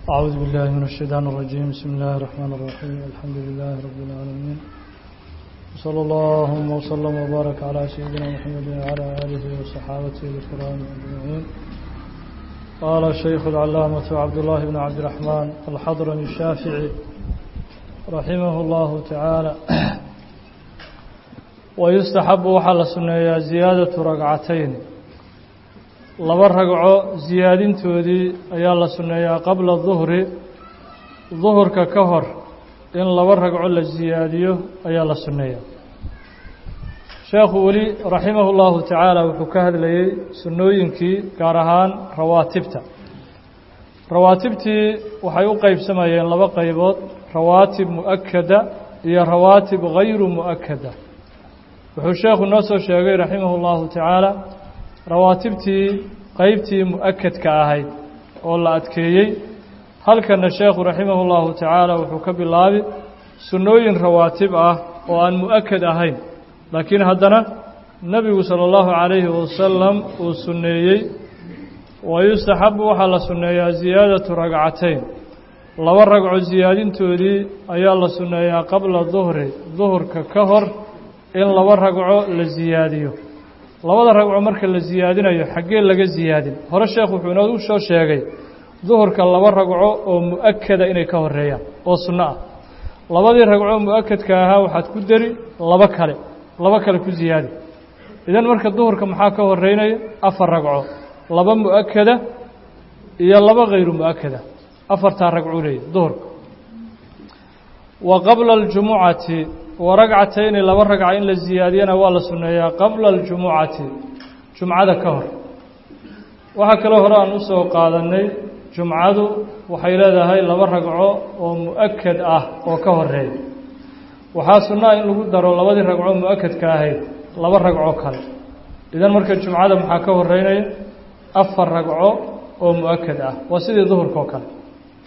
أعوذ بالله من الشيطان الرجيم بسم الله الرحمن الرحيم الحمد لله رب العالمين وصلى الله وسلم وبارك على سيدنا محمد وعلى آله وصحابته الكرام أجمعين قال الشيخ العلامة عبد الله بن عبد الرحمن الحضرمي الشافعي رحمه الله تعالى ويستحب وحل سنة زيادة ركعتين laba ragco siyaadintoodii ayaa la sunneeyaa qabla duhri duhurka ka hor in laba ragco la siyaadiyo ayaa la sunneeyaa sheekhu weli raximahu llahu tacaala wuxuu ka hadlayey sunnooyinkii gaar ahaan rawaatibta rawaatibtii waxay u qeybsamayeen laba qaybood rawaatib mu'akada iyo rawaatib gayru mu'akada wuxuu sheekhu noo soo sheegay raximahu llahu tacaala rawaatibtii qeybtii mu-akadka ahayd oo la adkeeyey halkana sheekhu raximah اllahu tacaala wuxuu ka bilaabi sunnooyin rawaatib ah oo aan mu-akad ahayn laakiin haddana nebigu salى اllahu calayhi wasalam uu sunneeyey wayustaxabu waxaa la sunneeyaa ziyaadatu ragcatayn laba ragco siyaadintoodii ayaa la sunneeyaa qabla duhri duhurka ka hor in laba ragco la siyaadiyo labada ragco marka la siyaadinayo xaggee laga siyaadin hore sheekh wuxuu inoo soo sheegay duhurka laba ragco oo mu-akada inay ka horeeyaan oo sunno ah labadii ragco mu-akadka ahaa waxaad ku deri laba kale laba kale ku siyaadi idan marka duhurka maxaa ka horeynaya afar ragco laba mu-akada iyo laba hayru mu-akada afartaa ragcuu leeyahy duhurka wa qabla aljumucati wa ragcatayni laba ragca in la siyaadiyana waa la sunneeyaa qabla aljumucati jumcada ka hor waxaa kaloo hore aan usoo qaadanay jumcadu waxay leedahay laba ragco oo mu-akad ah oo ka horeeya waxaa sunnaa in lagu daro labadii ragco mu-akadka ahayd laba ragco kale idan marka jumcada maxaa ka horeynaya afar ragco oo mu-akad ah waa sidii duhurka oo kale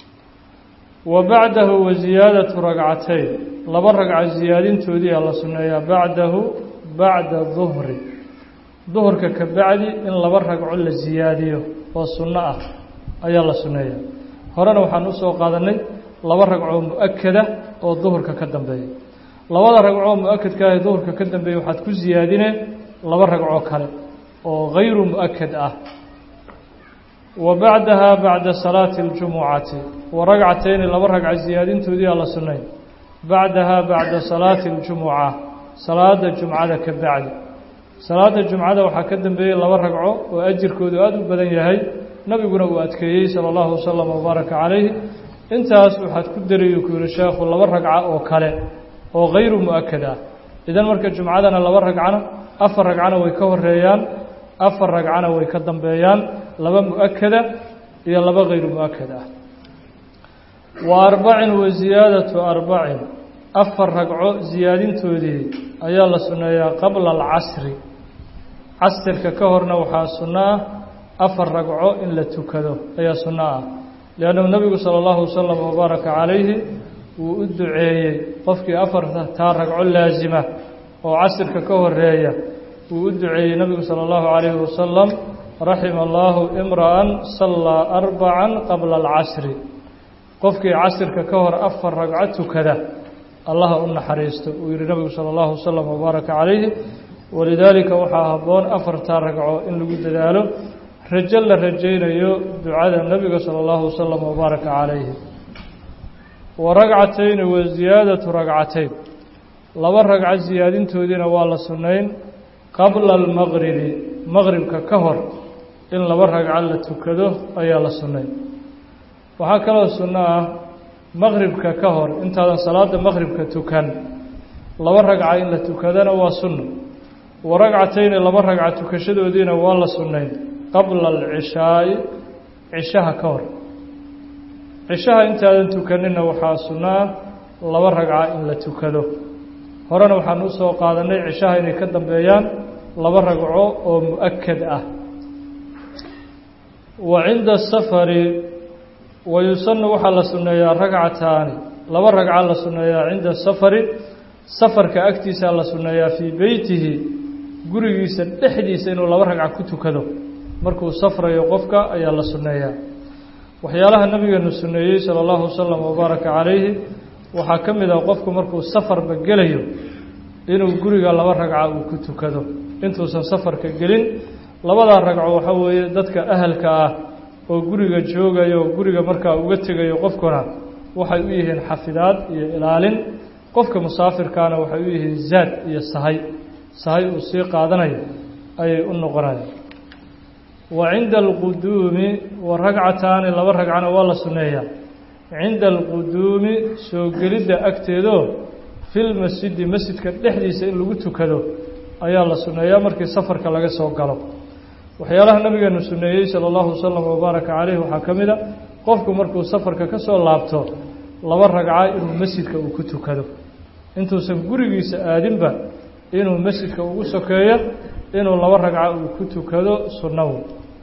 wa bacdahu wa ziyaadatu ragcatayn laba ragca siyaadintoodii aa la sunneeyaa bacdahu bacda duhri duhurka ka bacdi in laba ragco la siyaadiyo oo sunno ah ayaa la sunneeyaa horena waxaan usoo qaadanay laba ragco mu-akada oo duhurka ka dambeeya labada ragcoo mu-akadka ah ee duhurka ka dambeeya waxaad ku siyaadineen laba ragco kale oo hayru mu-akad ah wa bacdaha bacda salaati اljumucati wa ragcatayni laba ragca siyaadintoodii aa la sunnay bacdaha bacda salaati اljumuca salaada jumcada ka bacdi salaada jumcada waxaa ka dambeeyey laba ragco oo ajirkoodu aada u badan yahay nabiguna uu adkeeyey salى اllahu wasalam wabaaraka calayhi intaas waxaad ku dariyu ku yihi sheekhu laba ragca oo kale oo hayru mu-akad ah idan marka jumcadana laba ragcana afar ragcana way ka horeeyaan afar ragcana way ka dambeeyaan laba mu-akada iyo laba hayru mu-akad ah wa arbacin wa ziyaadatu arbacin afar ragco siyaadintoodii ayaa la sunneeyaa qabla alcasri casirka ka horna waxaa sunno ah afar ragco in la tukado ayaa sunno ah liannahu nebigu sala allahu wasalam wabaaraka calayhi wuu u duceeyey qofkii afartaa ragco laasima oo casirka ka horeeya wuu u duceeyey nebigu sala allahu calayhi wasalam raxima allaahu imra'an sallaa arbacan qabla alcasri qofkii casirka ka hor afar ragco tukada allaha u naxariisto uu yihi nabigu sala allahu wasalam wabaaraka calayhi walidaalika waxaa habboon afartaa ragco in lagu dadaalo rajo la rajaynayo ducada nebiga sala allahu wasalam wabaaraka calayhi wa ragcatayni wa ziyaadatu ragcatayn laba ragco siyaadintoodiina waa la sunnayn qabla almaqribi maqribka ka hor in laba ragco la tukado ayaa la sunnay waxaa kaloo sunno ah maqribka ka hor intaadan salaada maqribka tukan laba ragca in la tukadana waa sunno wa ragcatayni laba ragca tukashadoodiina waa la sunnayn qabla alcishaa'i cishaha ka hor cishaha intaadan tukanina waxaa sunno ah laba ragca in la tukado horena waxaan usoo qaadanay cishaha inay ka dambeeyaan laba ragco oo mu-akad ah wa cinda safari wa yusanu waxaa la sunneeyaa ragcataani laba ragca la sunneeyaa cinda safari safarka agtiisaa la sunneeyaa fii beytihi gurigiisa dhexdiisa inuu laba ragca ku tukado markuu safrayo qofka ayaa la sunneeyaa waxyaalaha nabigeenu suneeyey sala allahu wasalam wabaaraka calayhi waxaa ka mid ah qofku markuu safarba gelayo inuu guriga laba ragca uu ku tukado intuusan safarka gelin labadaa ragco waxaa weeye dadka ahalka ah oo guriga joogayo oo guriga markaa uga tegayo qofkuna waxay u yihiin xafidaad iyo ilaalin qofka musaafirkaana waxay u yihiin zaad iyo sahay sahay uu sii qaadanayo ayay u noqonayaan wa cinda alquduumi wa ragcataani laba ragcana waa la sunneeyaa cinda alquduumi soo gelidda agteedoo filmasjidi masjidka dhexdiisa in lagu tukado ayaa la sunneeyaa markii safarka laga soo galo waxyaalaha nabigeenu suneeyey sala allahu wasalam wabaaraka caleyh waxaa ka mid a qofku markuu safarka ka soo laabto laba ragca inuu masjidka uu ku tukado intuusan gurigiisa aadinba inuu masjidka ugu sokeeyo inuu laba ragca uu ku tukado sunnawo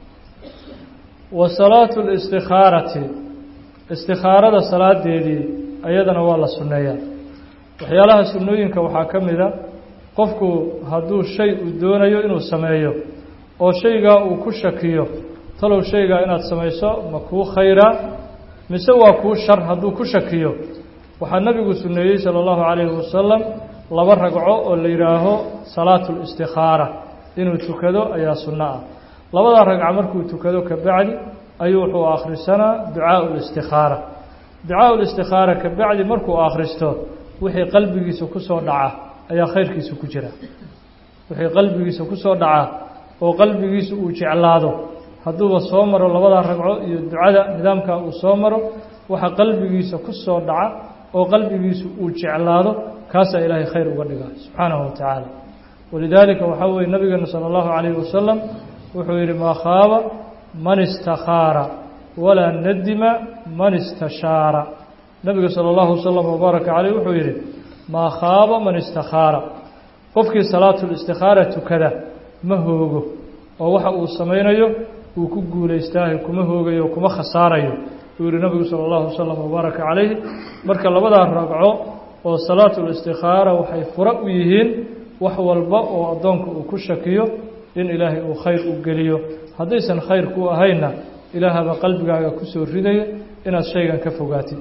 wa salaatu listikhaarati istikhaarada salaadeedii ayadana waa la sunneeyaa waxyaalaha sunnooyinka waxaa ka mid a qofku hadduu shay uu doonayo inuu sameeyo oo shaygaa uu ku shakiyo talow shaygaa inaad samayso ma kuu khayraa mise waa kuu shar hadduu ku shakiyo waxaa nabigu suneeyey sala allahu calayhi wasalam laba ragco oo la yidhaaho salaatu listikhaara inuu tukado ayaa sunno ah labadaa ragca markuu tukado ka bacdi ayuu wuxuu akhrisanaa ducaau listikhaara ducaau listikhaara ka bacdi markuu akhristo wixii qalbigiisa ku soo dhaca ayaa khayrkiisa ku jira wixii qalbigiisa ku soo dhaca oo qalbigiisa uu jeclaado hadduuba soo maro labadaa ragco iyo ducada nidaamkaa uu soo maro waxa qalbigiisa ku soo dhaca oo qalbigiisa uu jeclaado kaasaa ilaahay khayr uga dhigaa subxaanahu wa tacaala walidaalika waxaa weeye nabigeenu sala allahu calayhi wasalam wuxuu yidhi maa khaaba man istakhaara walaa nadima man istashaara nabiga sala allahu wasalam wabaaraka caleyh wuxuu yidhi maa khaaba man istakhaara qofkii salaatulistikhaara tukada ma hoogo oo waxa uu samaynayo uu ku guulaystaahay kuma hoogayo kuma khasaarayo uu yihi nabigu sala allahu wasalam wabaaraka calayhi marka labadaa ragco oo salaatulistikhaara waxay fura u yihiin wax walba oo addoonka uu ku shakiyo in ilaahay uu khayr u geliyo haddaysan khayr ku ahaynna ilaahaba qalbigaaga kusoo ridaya inaad shaygan ka fogaatid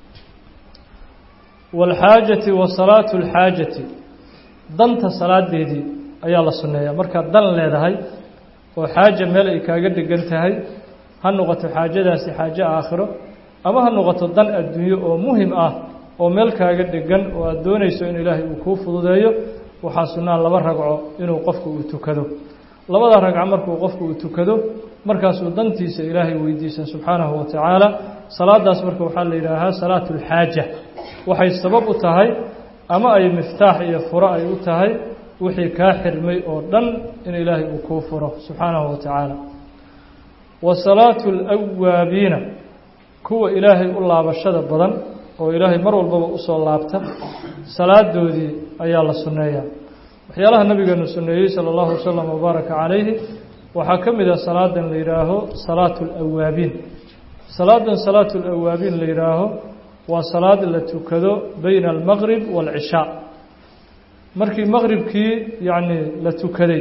waalxaajati wa salaatu alxaajati danta salaadeedii ayaa la sunneeyaa markaad dan leedahay oo xaaja meel ay kaaga dhegan tahay ha noqoto xaajadaasi xaajo aakhiro ama ha noqoto dan adduunyo oo muhim ah oo meel kaaga dhegan oo aada doonayso in ilaahay uu kuu fududeeyo waxaa sunnaa laba ragco inuu qofku uu tukado labada ragco markuu qofku uu tukado markaasuu dantiisa ilaahay weydiisan subxaanahu wa tacaala salaadaas marka waxaa la yidhaahaa salaatu alxaaja waxay sabab u tahay ama ay miftaax iyo furo ay u tahay wixii kaa xirmay oo dhan in ilaahay uu kuu furo subxaanahu wa tacaala wa salaatu alawaabiina kuwa ilaahay u laabashada badan oo ilaahay mar walbaba usoo laabta salaadoodii ayaa la sunneeyaa waxyaalaha nabigeenu sunneeyey sala allahu wasalam wabaaraka calayhi waxaa ka mid ah salaadan la yidhaaho salaatu alawaabiin salaadan salaatu alawaabiin la yidhaaho waa salaad la tukado bayna almaqrib waalcishaa markii maqribkii yacni la tukaday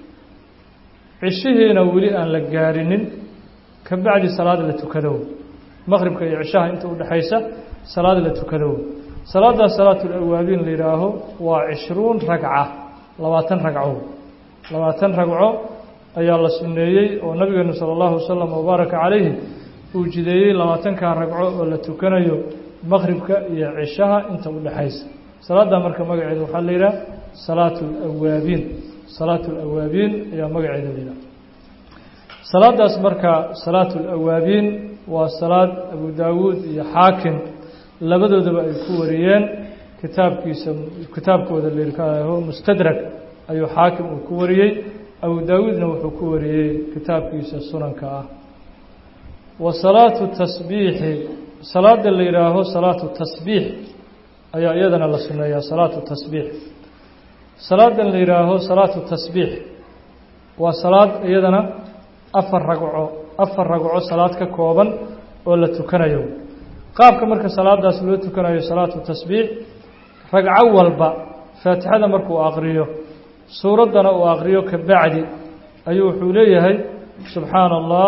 cishihiina weli aan la gaarinin ka bacdi salaad la tukado maqribka iyo cishaha inta udhexaysa salaad la tukado salaadaas salaatu alawaabiin la yidhaaho waa cishruun ragca labaatan ragco labaatan ragco ayaa la sunneeyey oo nabigeenu sala allahu wasalam wabaaraka calayhi uu jideeyey labaatankaa ragco oo la tukanayo maqribka iyo cishaha inta udhexaysa salaadda marka magaceeda waxaa la yidhaha salaatu alawaabiin salaatu alawaabiin ayaa magaceeda la yidhaha salaadaas marka salaatu alawaabiin waa salaad abu daawuud iyo xaakim labadoodaba ay ku wariyeen kitaabkiisa kitaabkooda laho mustadrag ayuu xaakim uu ku wariyey abu daawuudna wuxuu ku wariyey kitaabkiisa sunanka ah wa salaatu tasbiixi salaada la yidhaaho salaatu tasbiix ayaa iyadana la suneeyaa salaatu tasbiix salaadan la yidhaaho salaatu tasbiix waa salaad iyadana afar ragco afar ragco salaad ka kooban oo la tukanayo qaabka marka salaadaas loo tukanayo salaatu tasbiix ragco walba faatixada markuu aqriyo suuraddana uu aqriyo ka bacdi ayuu wuxuu leeyahay subxaana allah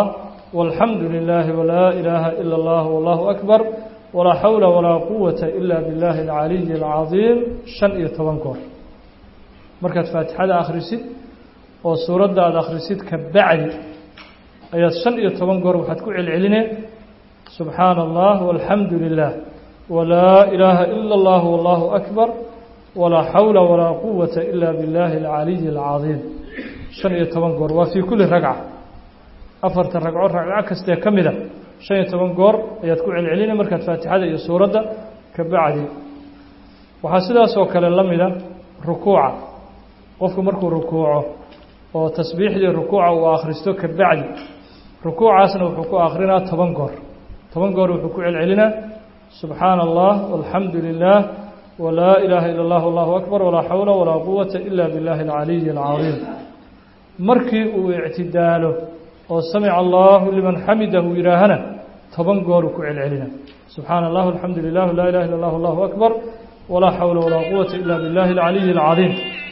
والحمد لله ولا إله إلا الله والله أكبر ولا حول ولا قوة إلا بالله العلي العظيم شن iyo toban goor markaad faatixada akhrisid oo suuradda aada akhrisid ka bacdi ayaad shan iyo toban goor waxaad ku celceline subxaana allah walxamdu lilah walaa ilaaha ila اllah wallahu akbar walaa xawla walaa quwata ila biاllahi alcaliyi alcadiim shan iyo toban goor waa fii kulli ragca afarta ragco ragco kastee ka mida shan iyo toban goor ayaad ku celceline markaad faatixada iyo suuradda ka bacdi waxaa sidaas oo kale la mida rukuuca qofku markuu rukuuco oo tasbiixdii rukuuca uu akhristo ka bacdi rukuucaasna wuxuu ku akhrinaa toban goor toban goor wuxuu ku celcelinaa subxaana allah walxamdu lilah walaa ilaaha ila اllah allahu akbar walaa xawla walaa quwata ila biاllahi alcaliyi alcadiim markii uu ictidaalo oo samica allahu liman xamidahu yidhaahana toban gooruu ku celcelina subxaana allah alxamdu lilah laa ilaha illa اllah allahu akbar walaa xawla walaa quwata ila biاllahi alcaliyi alcadiim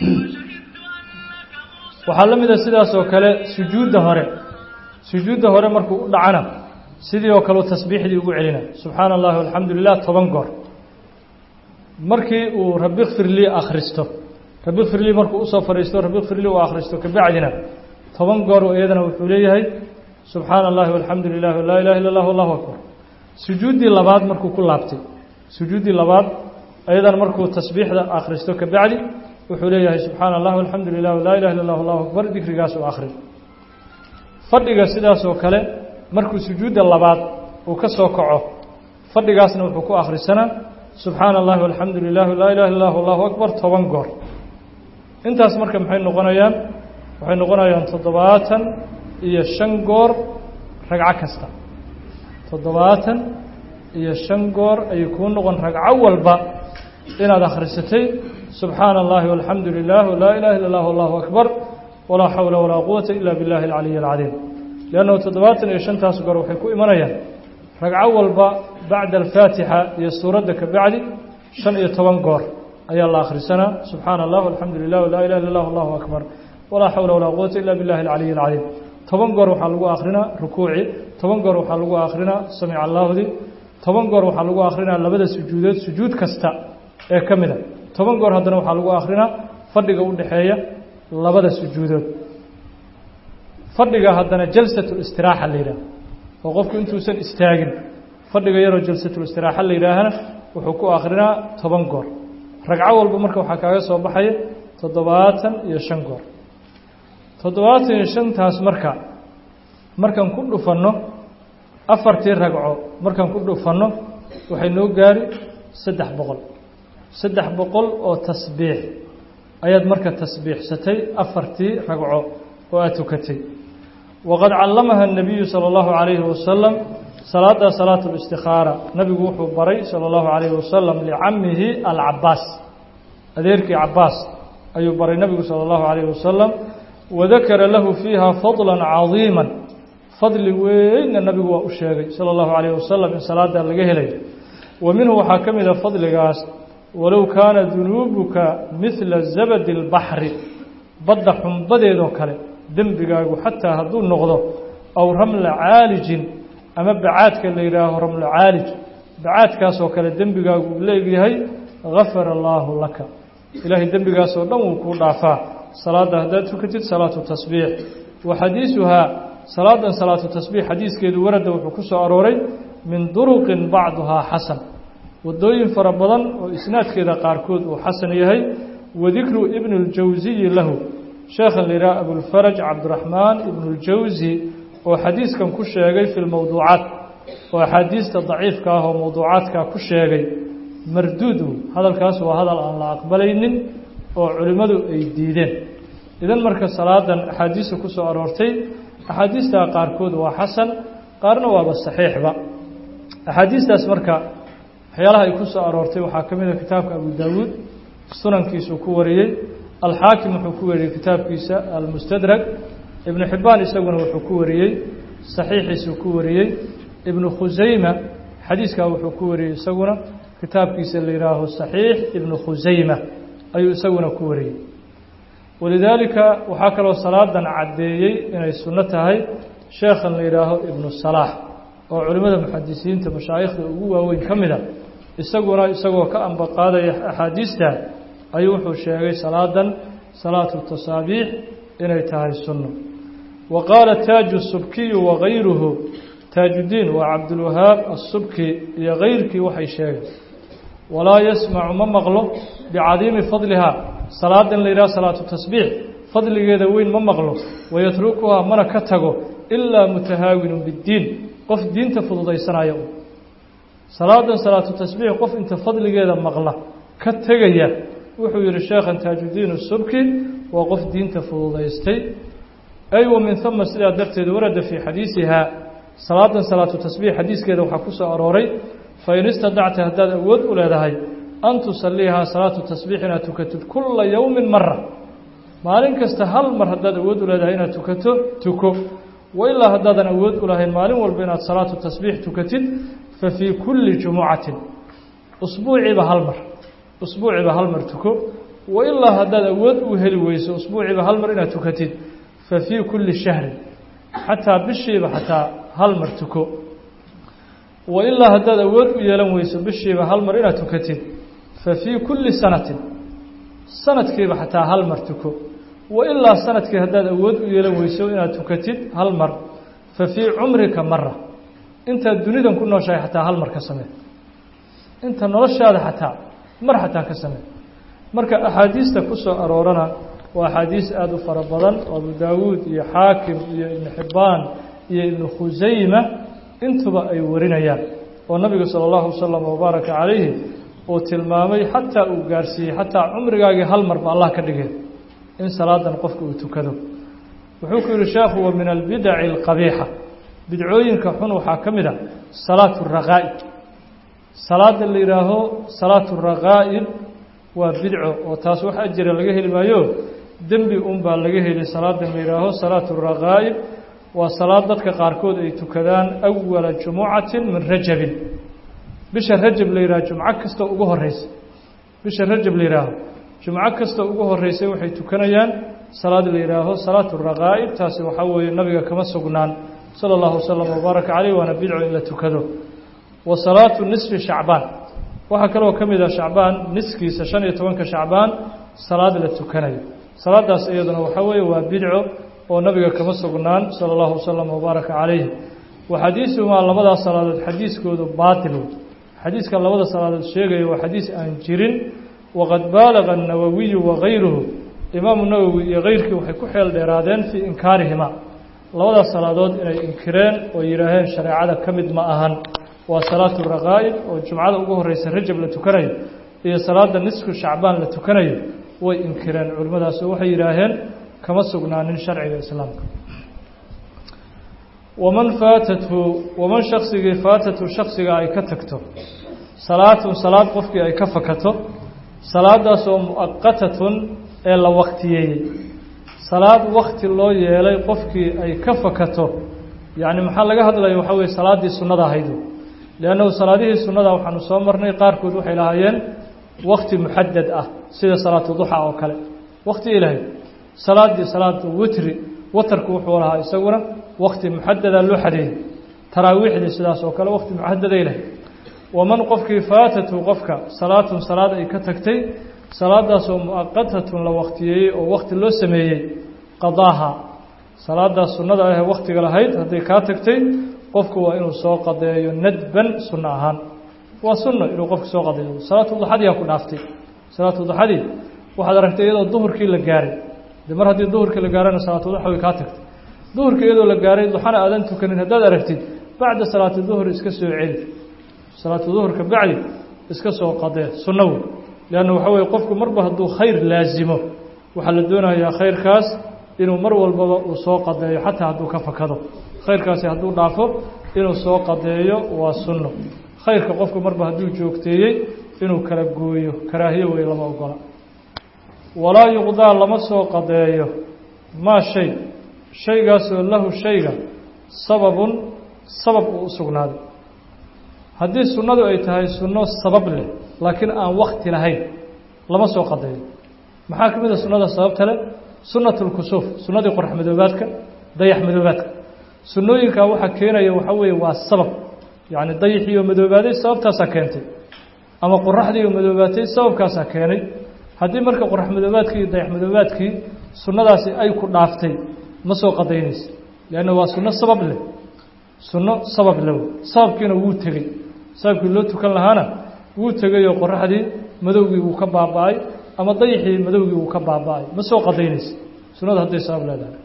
waxaa la mida sidaas oo kale sujuudda hore sujuudda hore markuu u dhacana sidii oo kale tasbiixdii ugu celina subxaana allahi alxamdu lilah toban goor markii uu rabi kfirlii akhristo rabi kfirlii markuu usoo fadhiisto rabi kfirlii uu akhristo kabacdina toban goor iyadana wuxuu leeyahay subxaana allahi walxamdu lilah laa ilaha illa allah allahu akbar sujuuddii labaad markuu ku laabtay sujuuddii labaad ayadana markuu tasbiixda akhristo kabacdi wuxuu leeyahay subxaana allah alxamdu lilah laa ilaha illa allah allahu akbar dikrigaas u akhri fadhiga sidaas oo kale markuu sujuudda labaad uu ka soo kaco fadhigaasna wuxuu ku akhrisanaa subxaana allahi alxamdu lilah laa ilaha illa allah allahu akbar toban goor intaas marka maxay noqonayaan waxay noqonayaan toddobaatan iyo shan goor ragco kasta toddobaatan iyo shan goor ayay kuu noqon ragco walba inaad akhrisatay subxaana allahi walxamdu lilah laa ilaha illa allah allahu akbar walaa xawla walaa quwata ila biاllahi alcaliyi alcadiim liannahu toddobaatan iyo shantaas goor waxay ku imanayaan ragco walba bacda alfaatixa iyo suuradda ka bacdi shan iyo toban goor ayaa la akhrisanaa subxaana allah alxamdu lilah laa ilaha illa allah allahu akbar walaa xawla walaa quwata ila biاllahi alcaliyi alcadiim toban goor waxaa lagu akhrinaa rukuuci toban goor waxaa lagu akhrinaa samica allaahdi toban goor waxaa lagu akhrinaa labada sujuudood sujuud kasta ee ka mida toban goor haddana waxaa lagu akhrinaa fadhiga u dhexeeya labada sujuudood fadhiga haddana jalsatulistiraxa la yidhaah oo qofku intuusan istaagin fadhiga yaroo jalsatulistiraxa la yidhaahana wuxuu ku akhrinaa toban goor ragco walba marka waxaa kaaga soo baxaya toddobaatan iyo shan goor toddobaatan iyo shantaas marka markaan ku dhufanno afartii ragco markaan ku dhufanno waxay noo gaari saddex boqol saddex boqol oo tasbiix ayaad marka tasbiixsatay afartii ragco oo aad tukatay waqad callamaha الnabiyu salى اllahu عalayhi wasalam salaada salaat اlاstikhaara nabigu wuxuu baray salى اllahu عalayhi wasalam licamihi alcabaas adeerkii cabaas ayuu baray nabigu salى اllahu عalayhi wasalam wadakara lahu fiiha fadla cadiima fadli weynna nabigu waa u sheegay salى اllahu عalayh wasalam in salaada laga helayo wa minhu waxaa ka mida fadligaas walow kaana dunuubuka midla zabadi اlbaxri badda xumbadeedoo kale dembigaagu xataa hadduu noqdo aw ramla caalijin ama bacaadka la yidhaaho ramlo caalij bacaadkaasoo kale dembigaagu uu leegyahay gafara allaahu laka ilaahay dembigaasoo dhan wuu kuu dhaafaa salaadda haddaad tukatid salaatu tasbiix wa xadiisuhaa salaadan salaatu tasbiix xadiiskeedu warada wuxuu ku soo arooray min duruqin bacduhaa xasan wadooyin fara badan oo isnaadkeeda qaarkood uu xasan yahay wadikru ibni اljawsiyi lahu sheekhan la yidhaha abulfaraj cabdiraxmaan ibnu اljawsi oo xadiiskan ku sheegay fi lmowduucaat oo axaadiista daciifka ah oo mowduucaadka ku sheegay marduudu hadalkaas waa hadal aan la aqbalaynin oo culimmadu ay diideen idan marka salaadan axaadiista ku soo aroortay axaadiista qaarkood waa xasan qaarna waaba saxiixba axaadiistaas marka waxyaalaha ay ku soo aroortay waxaa ka mid a kitaabka abu daawuud sunankiisuu ku wariyey alxaakim wuxuu ku wariyey kitaabkiisa almustadrag ibnu xibbaan isaguna wuxuu ku wariyey saxiixiisuu ku wariyey ibnu khusayma xadiiskaa wuxuu ku wariyey isaguna kitaabkiisa la yihaaho saxiix ibnu khusayma ayuu isaguna ku wariyey walidaalika waxaa kaloo salaadan caddeeyey inay sunno tahay sheekhan la yidhaaho ibnu salaax oo culimmada muxadisiinta mashaayikhda ugu waaweyn ka mida isaguna isagoo ka ambaqaadaya axaadiista ayuu wuxuu sheegay salaadan salaatu tasaabiix inay tahay sunno wa qaala taaju subkiyu wagayruhu taajudiin waa cabdulwahaab asubki iyo kayrkii waxay sheegeen walaa yasmacu ma maqlo bicadiimi fadlihaa salaadan la yidhaha salaatu tasbiix fadligeeda weyn ma maqlo wayatrukuhaa mana ka tago ilaa mutahaawinun biddiin qof diinta fududaysanaya u salaadan salaatu tasbiix qof inta fadligeeda maqla ka tegaya wuxuu yihi sheekhan taajudiin subki waa qof diinta fududaystay ay wa min huma sidaa darteed warada fii xadiisihaa salaadan salaatu tasbiix xadiiskeeda waxaa ku soo arooray fain istadacta haddaad awood u leedahay an tusaliihaa salaatu tasbiix inaad tukatid kula yowmin mara maalin kasta hal mar haddaad awood u leedahay inaad tukato tuko wailaa haddaadan awood u lahayn maalin walba inaad salaatu tasbiix tukatid fa fii kulli jumucatin usbuuciiba hal mar usbuuciiba hal mar tuko wailaa haddaad awood u heli weyso usbuuciiba hal mar inaad tukatid fa fii kulli shahrin xataa bishiiba xataa hal mar tuko wailaa haddaad awood u yeelan weyso bishiiba hal mar inaad tukatid fa fii kulli sanatin sanadkiiba xataa hal mar tuko wailaa sanadkii haddaad awood u yeelan weyso inaad tukatid hal mar fa fii cumrika mara intaad dunidan ku nooshahay xataa hal mar ka samee inta noloshaada xataa mar xataa ka samee marka axaadiista ku soo aroorana waa axaadiis aada u fara badan oo abu daawuud iyo xaakim iyo ibnu xibbaan iyo ibnu khusayma intuba ay warinayaan oo nabigu sala allahu wasalam wabaaraka calayhi uu tilmaamay xataa uu gaarsiiyey xataa cumrigaagii hal marba allah ka dhigeen in salaadan qofka uu tukado wuxuu ku yihi sheekhu wa min albidaci alqabiixa bidcooyinka xun waxaa ka mid a salaatu raqaa'ib salaada la yidhaaho salaatu raqaa'ib waa bidco oo taas wax ajira laga heli maayo dembi unbaa laga heli salaadan la yidhaaho salaatu raqaa'ib waa salaad dadka qaarkood ay tukadaan awala jumucatin min rajabin bisha rajab la yidhaho jumco kasta ugu horeysa bisha rajab la yidhaaho jumco kasta ugu horeysay waxay tukanayaan salaad la yidhaaho salaatu raqaa'ib taasi waxaa weeye nabiga kama sugnaan sala allahu wasalam wabaaraka caleyh waana bidco in la tukado wa salaatu nisfi shacbaan waxaa kaloo ka mid ah shacbaan niskiisa shan iyo tobanka shacbaan salaad la tukanayo salaadaas iyaduna waxaa weeye waa bidco oo nabiga kama sugnaan sala allahu wasalam wabaaraka calayhi wa xadiisuhumaa labadaas salaadood xadiiskoodu baatil xadiiska labada salaadood sheegaya waa xadiis aan jirin waqad baalaga الnawawiyu wagayruhu imaamu nawowi iyo keyrkii waxay ku xeel dheeraadeen fii inkaarihima labadaas salaadood inay inkireen oo yidhaaheen shareecada ka mid ma ahan waa salaatu raqaa'ib oo jumcada ugu horeysa rajab la tukanayo iyo salaada nisfu shacbaan la tukanayo way inkireen culimmadaas oo waxay yidhaaheen kama sugnaanin sharciga islaamka waman faatathu waman shaksigii faatathu shaksiga ay ka tagto salaatun salaad qofkii ay ka fakato salaadaasoo mu'aqatatun ee la waktiyeeyey salaad wakti loo yeelay qofkii ay ka fakato yacni maxaa laga hadlaya waxaa weye salaaddii sunnada ahaydu liannahu salaadihii sunnada waxaanu soo marnay qaarkood waxay lahaayeen wakti muxadad ah sida salaatu duxa oo kale wakti ilahay salaaddii salaatu witri watarku wuxuu lahaa isaguna wakti muxadada loo xadeeyey taraawiixdii sidaas oo kale wakti muxadaday lahay waman qofkii faatatu qofka salaatun salaad ay ka tagtay salaadaasoo mu'aqatatun la waktiyeeyey oo wakti loo sameeyey qadaaha salaadaas sunnada ahee waktiga lahayd hadday kaa tagtay qofku waa inuu soo qadeeyo nadban sunno ahaan waa sunno inuu qofku soo qadeeyo salaatu duxadii aa ku dhaaftay salaatu duxadii waxaad aragtay iyadoo duhurkii la gaaray de mar haddii duhurkii la gaarana salaatu duxa way kaa tagtay duhurkii iyadoo la gaaray duxana aadan tukanin haddaad aragtid bacda salaati duhur iska soo celi salaatu duhurka bacdi iska soo qadee sunno wey leanna waxaa weye qofku marba hadduu khayr laasimo waxaa la doonayaa khayrkaas inuu mar walbaba uu soo qadeeyo xataa hadduu ka fakado khayrkaasi hadduu dhaafo inuu soo qadeeyo waa sunno khayrka qofku marba hadduu joogteeyey inuu kala gooyo karaahiyo wey lama ogola walaa yuqdaa lama soo qadeeyo maa shay shaygaasoo lahu shayga sababun sabab uu u sugnaaday haddii sunnadu ay tahay sunno sabab leh laakiin aan wakti lahayn lama soo qadeeyo maxaa ka mid a sunnada sababta leh sunnat lkusuuf sunnadii qorax madoobaadka dayax madoobaadka sunnooyinkaa waxaa keenaya waxaa weeye waa sabab yacni dayixiioo madoobaaday sababtaasaa keentay ama qoraxdiioo madoobaatay sababkaasaa keenay haddii marka qorax madoobaadkii iyo dayax madoobaadkii sunnadaasi ay ku dhaaftay ma soo qadaynaysa leanna waa sunno sabab leh sunno sabab leh sababkiina wuu tegey sababkii loo tukan lahaana wuu tegay oo qoraxdii madowgii wuu ka baaba-ay ama dayixii madowgii wuu ka baaba-ay ma soo qadaynaysa sunnada hadday sabab leedahay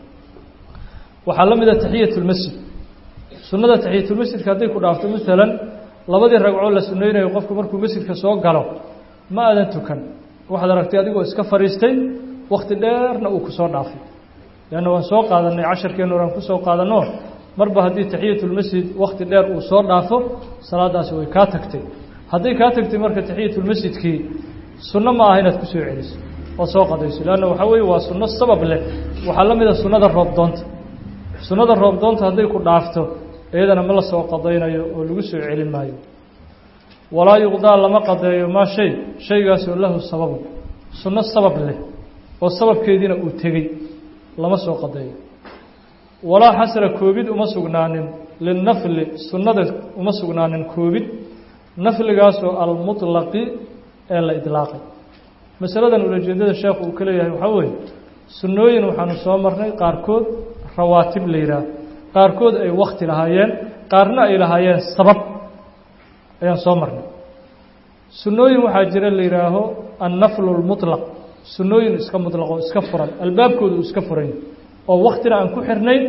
waxaa la mida taxiyatulmasjid sunnada taxiyatulmasjidka hadday ku dhaafto maalan labadii ragcoo la sunnaynayo qofku markuu masjidka soo galo ma aadan tukan waxaad aragtay adigoo iska fadhiistay wakhti dheerna uu ku soo dhaafay leanna waan soo qaadanay casharkeennu oraan ku soo qaadanno marba haddii taxiyatulmasjid wakhti dheer uu soo dhaafo salaadaasi way kaa tagtay hadday kaa tagtay marka taxiyatulmasjidkii sunno ma aha inaad ku soo celiso oo soo qadayso leanna waxaa weeye waa sunno sabab leh waxaa la mida sunnada roobdoonta sunnada roobdoonta hadday ku dhaafto iyadana ma la soo qadaynayo oo lagu soo celin maayo walaa yuqdaa lama qadeeyo maa shay shaygaasoo lahu sababun sunno sabab leh oo sababkeediina uu tegey lama soo qadeeyo walaa xasra koobid uma sugnaanin linafli sunnada uma sugnaanin koobid nafligaasoo almuطlaqi ee la idlaaqay masaladan ulajeedada sheekhu uu ka leeyahay waxaa weeye sunnooyin waxaanu soo marnay qaarkood rawaatib la yidhaah qaarkood ay wakti lahaayeen qaarna ay lahaayeen sabab ayaan soo marnay sunnooyin waxaa jira la yidhaaho annaflu lmuطlaq sunnooyin iska muطlaqo iska furan albaabkooda uu iska furan oo waktina aan ku xirnayn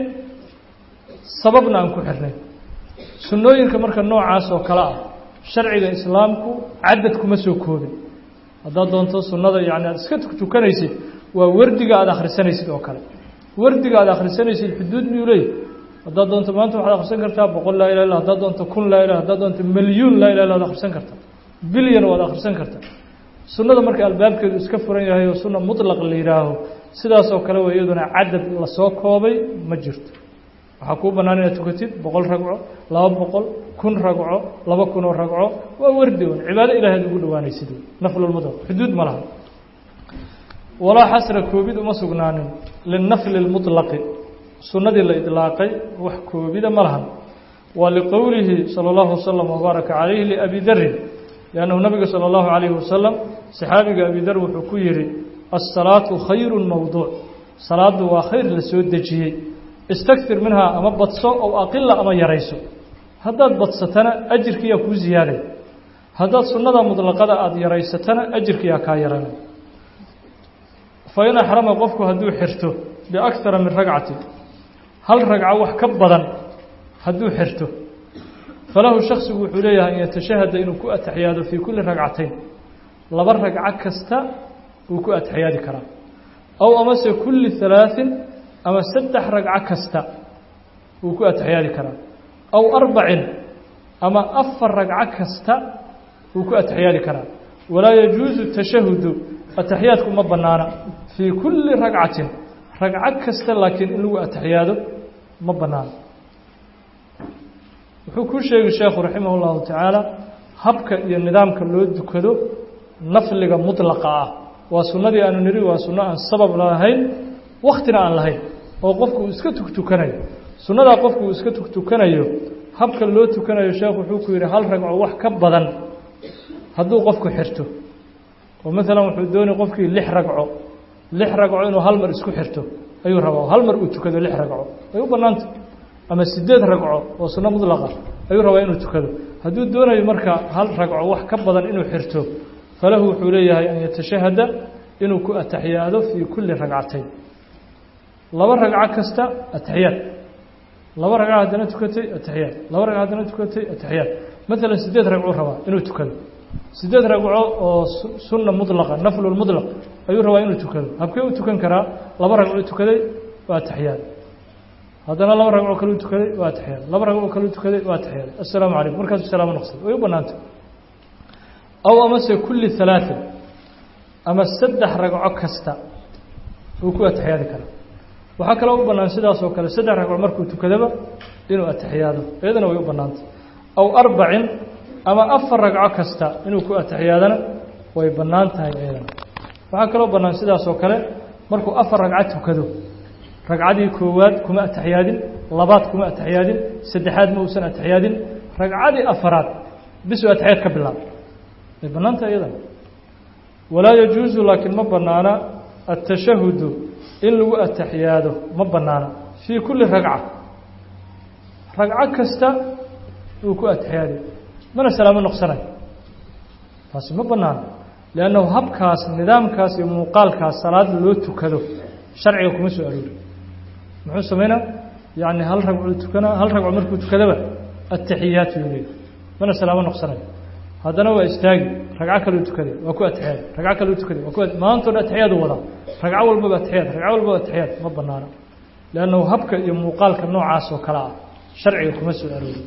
sababna aan ku xirnayn sunnooyinka marka noocaas oo kale ah sharciga islaamku cadad kuma soo koobin haddaad doonto sunnada yani aad iska tukanaysid waa wardiga aada akhrisanaysid oo kale wardiga aad akhrisanaysid xuduud miyuu leeyahy haddaad doonto maanta waxaad akhrisan kartaa boqol laa ilah illa haddaad doonto kun laa ilah haddaad doonto milyuun laa ilah illa ad akhrisan kartaa bilyan waad akhrisan kartaa sunnada marka albaabkeedu iska furan yahay oo sunna muطlaq la yidhaaho sidaasoo kale wa iyaduna cadad lasoo koobay ma jirto waxaa kuu bannaan inaad tukatid boqol ragco laba boqol kun ragco laba kunoo ragco waa wardi un cibaado ilahay ad ugu dhawaanaysid naflulmutlaq xuduud ma laha walaa xasra koobid uma sugnaanin linafli اlmuطlaqi sunnadii la idlaaqay wax koobida ma lahan waa liqowlihi salى اllahu waslm wbaaraka calayhi liabi darin liannahu nabiga salى اllahu calayhi wasalam saxaabiga abi dar wuxuu ku yihi asalaatu khayru mowduuc salaadu waa khayr la soo dejiyey istakfir minhaa ama badso ow aqila ama yarayso haddaad badsatana ajirkiyaa kuu ziyaaday haddaad sunnada muطlaqada aada yaraysatana ajirkiyaa kaa yaranay fa in axrama qofku hadduu xirto biakara min ragcati hal ragco wax ka badan hadduu xirto falahu shaksigu wuxuu leeyahay an yatashahada inuu ku ataxiyaado fii kulli ragcatayn laba ragco kasta wuu ku ataxiyaadi karaa aw amase kulli halaaثin ama saddex ragco kasta wuu ku ataxiyaadi karaa aw arbacin ama afar ragco kasta wuu ku ataxiyaadi karaa walaa yajuusu tashahudu ataxiyaadku ma bannaana fii kulli ragcatin ragco kasta laakiin in lagu ataxiyaado ma bannaana wuxuu kuu sheegi sheekhu raximah اllahu tacaala habka iyo nidaamka loo dukado nafliga muطlaqa ah waa sunnadii aanu niri waa sunno aan sabab lahayn waktina aan lahayn oo qofku uu iska tugtukanayo sunnadaa qofku uu iska tugtukanayo habka loo tukanayo sheekhu wuxuu ku yidhi hal ragco wax ka badan hadduu qofku xirto oo maalan wuxuu doonay qofkii lix ragco lix ragco inuu hal mar isku xirto ayuu rabaa hal mar uu tukado lix ragco way u bannaanta ama sideed ragco oo sunno mudlaqa ayuu rabaa inuu tukado hadduu doonayo marka hal ragco wax ka badan inuu xirto falahu wuxuu leeyahay an yatashahada inuu ku ataxiyaado fii kulli ragcatayn laba ragco kasta ataxiyaad laba ragco haddana tukatay ataxiyaad laba ragco haddana tukatay ataxiyaad maalan sideed ragcuu rabaa inuu tukado sideed ragco oo sunna mudlaqa naflu mudlaq ayuu rabaa inuu tukado habkee u tukan karaa laba ragcuu tukaday waa ataxiyaad haddana laba ragcoo kaleu tukaday waa ataxiyaad laba ragcoo kaleu tukaday waa ataxiyaad assalaamu calaykum markaasu salaamo noqsay way u bannaantay aw amase kulli halaaثin ama saddex ragco kasta uu ku ataxiyaadi karaa waxaa kaloo u bannaan sidaas oo kale saddex ragco markuu tukadaba inuu ataxiyaado iyadana way u bannaantay aw arbacin ama afar ragco kasta inuu ku ataxiyaadana way bannaan tahay iyadana waxaa kaloo bannaan sidaas oo kale markuu afar ragco tukado ragcadii koowaad kuma ataxiyaadin labaad kuma ataxiyaadin saddexaad ma uusan ataxiyaadin ragcadii afaraad bisuu ataxiyaad ka bilaabay way bannaanta iyadan walaa yajuusu laakiin ma bannaana atashahudu in lagu ataxiyaado ma bannaana fii kulli ragca ragco kasta uu ku atixiyaaday mana salaamo noqsanayo taasi ma bannaana liannahu habkaas nidaamkaas iyo muuqaalkaas salaad loo tukado sharciga kuma soo aroori muxuu samaynaa yacni hal ragcuu tukanaa hal ragco markuu tukadaba ataxiyaatu yuu leeyahy mana salaamo noqsanayo haddana waa istaagi ragco kaleu tukaday waa ku atixiyaaday ragco kaleu tukaday waa ku maantoo dhan atixiyaadu wadaa ragco walbaba atixiyaad ragco walbaba atixiyaad ma bannaana liannahu habka iyo muuqaalka noocaas oo kale ah sharciga kuma soo aroori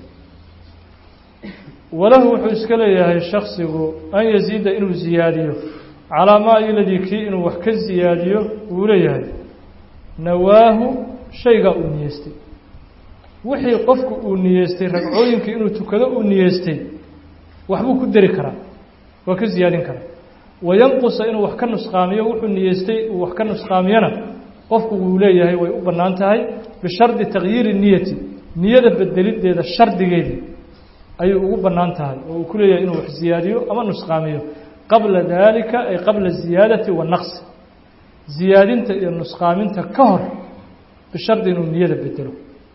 walahu wuxuu iska leeyahay shaksigu an yaziida inuu ziyaadiyo calaa maa iladii kii inuu wax ka ziyaadiyo wuu leeyahay nawaahu shaygaa uu niyeystay wixii qofku uu niyeystay ragcooyinkii inuu tukado uu niyeystay waxbuu ku dari karaa waa ka ziyaadin karaa wayanqusa inuu wax ka nusqaamiyo wuxuu niyeystay uu wax ka nusqaamiyona qofku wuu leeyahay way u bannaan tahay bishardi takyiiri niyati niyada bedelideeda shardigeedii ayuu ugu bannaan tahay oo uu ku leeyahay inuu wax ziyaadiyo ama nusqaamiyo qabla daalika ay qabla ziyaadati wanaqsi ziyaadinta iyo nusqaaminta ka hor bishardi inuu niyada bedelo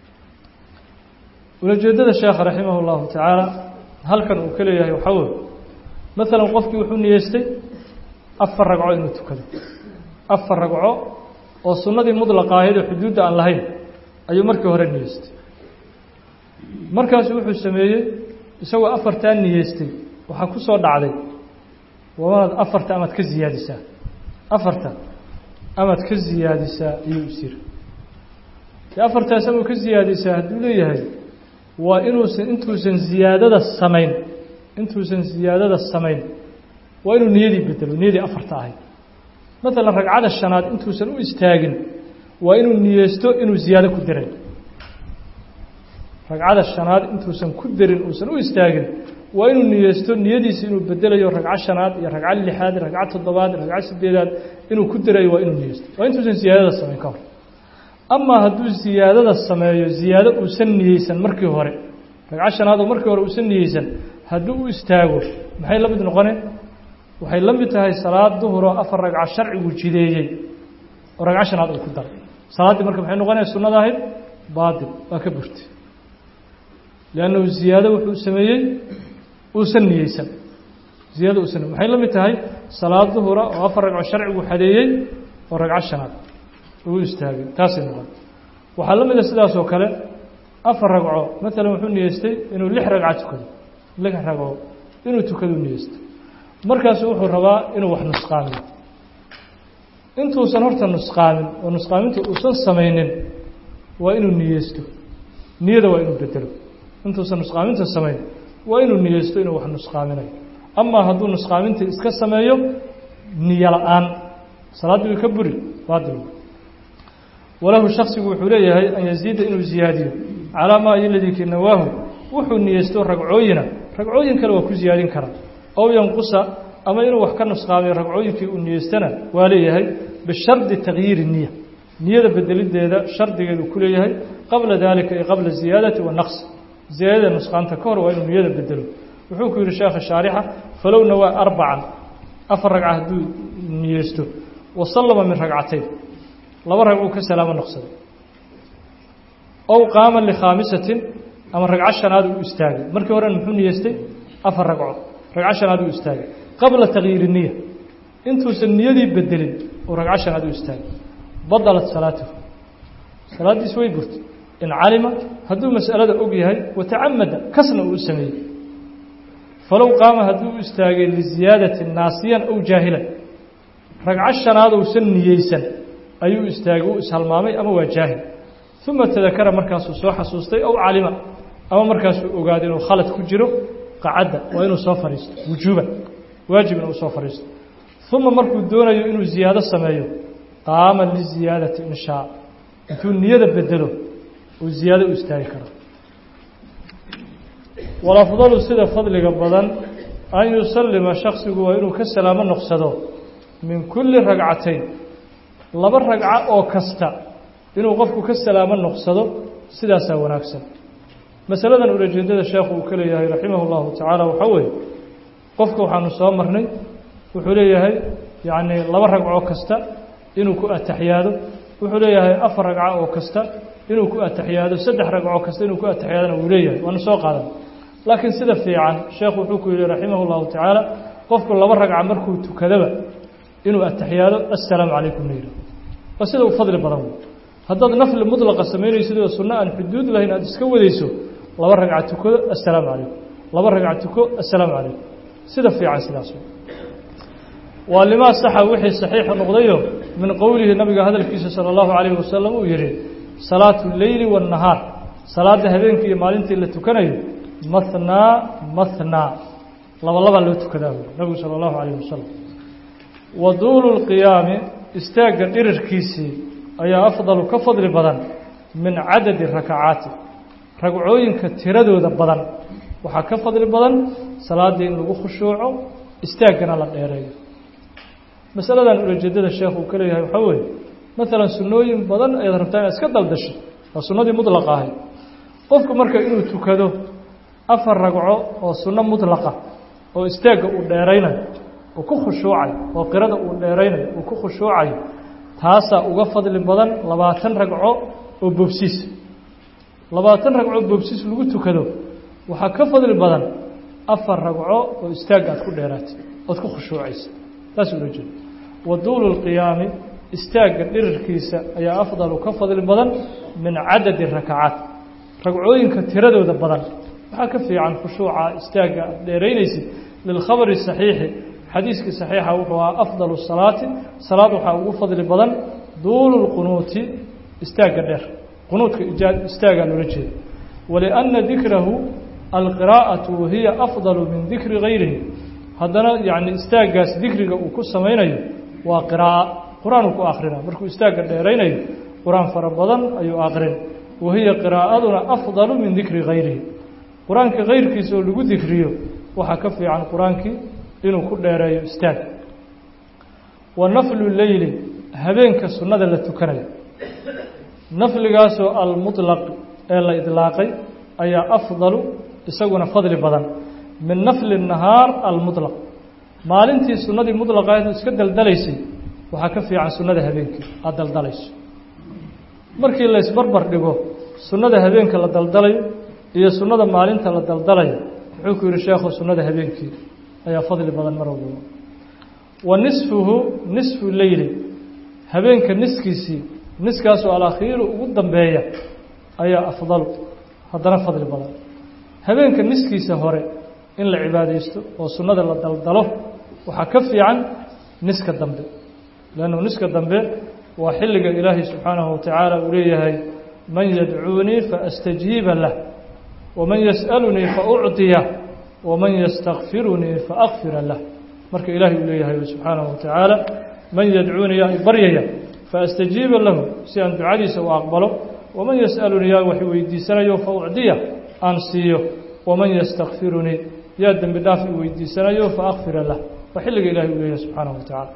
ulajeedada sheekha raximah اllahu tacaala halkan uu ka leeyahay waxaa wey maalan qofkii wuxuu niyeystay afar ragco inuu tukado afar ragco oo sunnadii mudlaqa ahayd oo xuduudda aan lahayn ayuu markii hore niyeystay markaasu wuxuu sameeyey isagoo afartaa niyeystay waxaa ku soo dhacday wamaad afarta amaad ka ziyaadisaa afarta amaad ka ziyaadisaa ayuu isiri dee afartaas amaad ka ziyaadisaa hadduu leeyahay waa inuusan intuusan ziyaadada samayn intuusan ziyaadada samayn waa inuu niyadii bedelo niyadii afarta ahayd maalan ragcada shanaad intuusan u istaagin waa inuu niyeysto inuu ziyaado ku daray ragcada shanaad intuusan ku darin uusan u istaagin waa inuu niyeysto niyadiisi inuu bedelayo ragco shanaad iyo ragco lixaad ragco toddobaad ragco sideedaad inuu ku darayo waa inuu niyeysto waa intuusan ziyaadada samayn ka hor amaa hadduu ziyaadada sameeyo ziyaado uusan niyeysan markii hore ragco shanaad oo markii hore uusan niyeysan hadduu u istaago maxay la mid noqoneen waxay la mid tahay salaad duhuroo afar ragco sharcigu jideeyey oo ragco shanaad uu ku daray salaaddii marka maxay noqonaya sunnada ahayd baatil waa ka burtay liannahu ziyaado wuxuu sameeyey uusan niyeysan ziyaado uusan maxay la mid tahay salaad duhura oo afar ragco sharcigu xadeeyey oo ragco shanaad uu istaagay taasay noqon waxaa la mida sidaas oo kale afar ragco maalan wuxuu niyeystay inuu lix ragco tukado lix ragco inuu tukado niyeystay markaasu wuxuu rabaa inuu wax nusqaamiyo intuusan horta nusqaamin oo nusqaaminta uusan samaynin waa inuu niyeysto niyada waa inuu bedelo intuusan nusqaaminta samayn waa inuu niyeysto inuu wax nusqaaminayo amaa hadduu nusqaaminta iska sameeyo niyo la-aan salaaddii way ka buri baadil walahu shaksigu wuxuu leeyahay an yaziida inuu ziyaadiyo calaa maa iladii ki nawaahu wuxuu niyeysto ragcooyina ragcooyin kale waa ku ziyaadin karaa ow yanqusa ama inuu wax ka nusqaamiyo ragcooyinkii uu niyeystana waa leeyahay bishardi takyiiri niya niyada bedelideeda shardigeedu ku leeyahay qabla dalika ay qabla ziyaadati wanaqsi ziyaadada nusqaanta ka hor waa inuu niyada bedelo wuxuu ku yihi sheekha shaarixa falow nawaa arbacan afar ragca hadduu niyeysto wasallama min ragcatayn laba ragcuu ka salaamo noqsaday ow qaama likhaamisatin ama ragco shanaad uu istaagay markii horena muxuu niyeystay afar ragco ragco shanaad uu istaagay qabla takyiiri niya intuusan niyadii bedelin uu ragco shanaad u istaagay badalat salaatuhu salaaddiis way burtay in calima hadduu mas'alada og yahay watacamada kasna uu u sameeyey falow qaama hadduu u istaagay liziyaadati naasiyan ow jaahilan ragco shanaad uusan niyeysan ayuu istaagay uu ishalmaamay ama waa jaahil uma tadakara markaasuu soo xasuustay ow calima ama markaasuu ogaaday inuu khalad ku jiro qacadda waa inuu soo fadhiisto wujuuban waajib inuu soo fadhiisto uma markuu doonayo inuu ziyaado sameeyo qaama liziyaadati in shaa intuu niyada bedelo uu ziyaado u istaagi karo walafdalu sida fadliga badan an yusallima shaksigu waa inuu ka salaamo noqsado min kulli ragcatayn laba ragco oo kasta inuu qofku ka salaamo noqsado sidaasaa wanaagsan masaladan ulajeedada sheekhu uu ka leeyahay raximah اllahu tacaala waxaa weeye qofka waxaanu soo marnay wuxuu leeyahay yacni laba ragco kasta inuu ku ataxiyaado wuxuu leeyahay afar ragco oo kasta inuu ku ataxiyaado saddex ragco kasta inuu ku ataxiyaadona wuu leeyahay waanu soo qaadan laakiin sida fiican sheekhu wuxuu ku yihi raximah اllahu tacaala qofku laba ragca markuu tukadaba inuu ataxiyaado assalaamu calaykum la yidhaho waa sida u fadli badan wey haddaad nafli mudlaqa samaynaysid oo sunno aan xuduud lahayn aada iska wadayso laba ragca tukado assalaamu calaykum laba ragca tuko assalaamu calaykum sida fiican sidaas waa limaa saxa wixii saxiixa noqdayo min qowlihi nabiga hadalkiisa sala allahu calayhi wasalam uu yihi salaatu leyli waannahaar salaadda habeenkii iyo maalintii la tukanayo mathnaa mathnaa laba labaa loo tukadaa buuri nabigu sala allahu calayhi wasalam wa duulu lqiyaami istaagga dhirirkiisii ayaa afdalu ka fadli badan min cadadi rakacaati ragcooyinka tiradooda badan waxaa ka fadli badan salaaddii in lagu khushuuco istaaggana la dheereeyo masaladan ulajeedada sheekh uu ka leeyahay waxaa weeye maalan sunnooyin badan ayaad rabtaa inaad iska daldasho waa sunnadii mudlaqa ahayd qofku marka inuu tukado afar ragco oo sunno mudlaqa oo istaagga uu dheeraynayo uu ku khushuucayo oo qirada uu dheeraynayo uu ku khushuucayo taasaa uga fadli badan labaatan ragco oo boobsiis labaatan ragco boobsiis lagu tukado waxaa ka fadli badan afar ragco oo istaagga aad ku dheeraatay ood ku khushuucaysa taas ula jeeda wa duulu lqiyaami istaagga dhirirkiisa ayaa afdalu ka fadli badan min cadadi rakacaat ragcooyinka tiradooda badan waxaa ka fiican khushuuca istaagga aad dheeraynaysid lilkhabari saxiixi xadiiskii saxiixa wuxuu ahaa afdalu salaati salaad waxaa ugu fadli badan duulu lqunuuti istaagga dheer qunuudka istaagaa loola jeeda walianna dikrahu alqiraa'atu wahiya afdalu min dikri gayrihi haddana yacni istaaggaas dikriga uu ku samaynayo waa qiraa'a qur-aan uu ku akhrina markuu istaagga dheeraynayo qur-aan fara badan ayuu akrin wahiya qiraa'aduna afdalu min dikri gayrihi qur-aanka kayrkiisa oo lagu dikriyo waxaa ka fiican qur-aankii inuu ku dheereeyo istaag wa naflu leyli habeenka sunnada la tukanayo nafligaasoo almuطlaq ee la idlaaqay ayaa afdalu isaguna fadli badan min nafli nahaar almuطlaq maalintii sunnadii mudlaqaad iska daldalaysay waxaa ka fiican sunnada habeenkii aada daldalayso markii la isbarbar dhigo sunnada habeenka la daldalayo iyo sunnada maalinta la daldalayo wuxuu ku yihi sheekhu sunnada habeenkii ayaa fadli badan mar walbaba wa nisfuhu nisfu leyli habeenka niskiisii niskaasoo alakhiiru ugu dambeeya ayaa afdalu haddana fadli badan habeenka niskiisa hore in la cibaadaysto oo sunnada la daldalo waxaa ka fiican niska dambe leannu niska dambe waa xilliga ilaahay subxaanahu watacaala uu leeyahay man yadcuunii faastajhiiba lah waman yas'alunii faucطiya waman yastakfirunii faakfira lah marka ilaahay uu leeyahay subxaanahu watacaala man yadcuunii yaa baryaya faastajiiba lahu si aan ducadiisa u aqbalo waman yas'alunii yaa wax weydiisanayo faucdiya aan siiyo waman yastakfirunii yaa dembi dhaaf i weydiisanayo faakfira lah waa xilliga ilahay uu leeyahay subxaanahu watacaala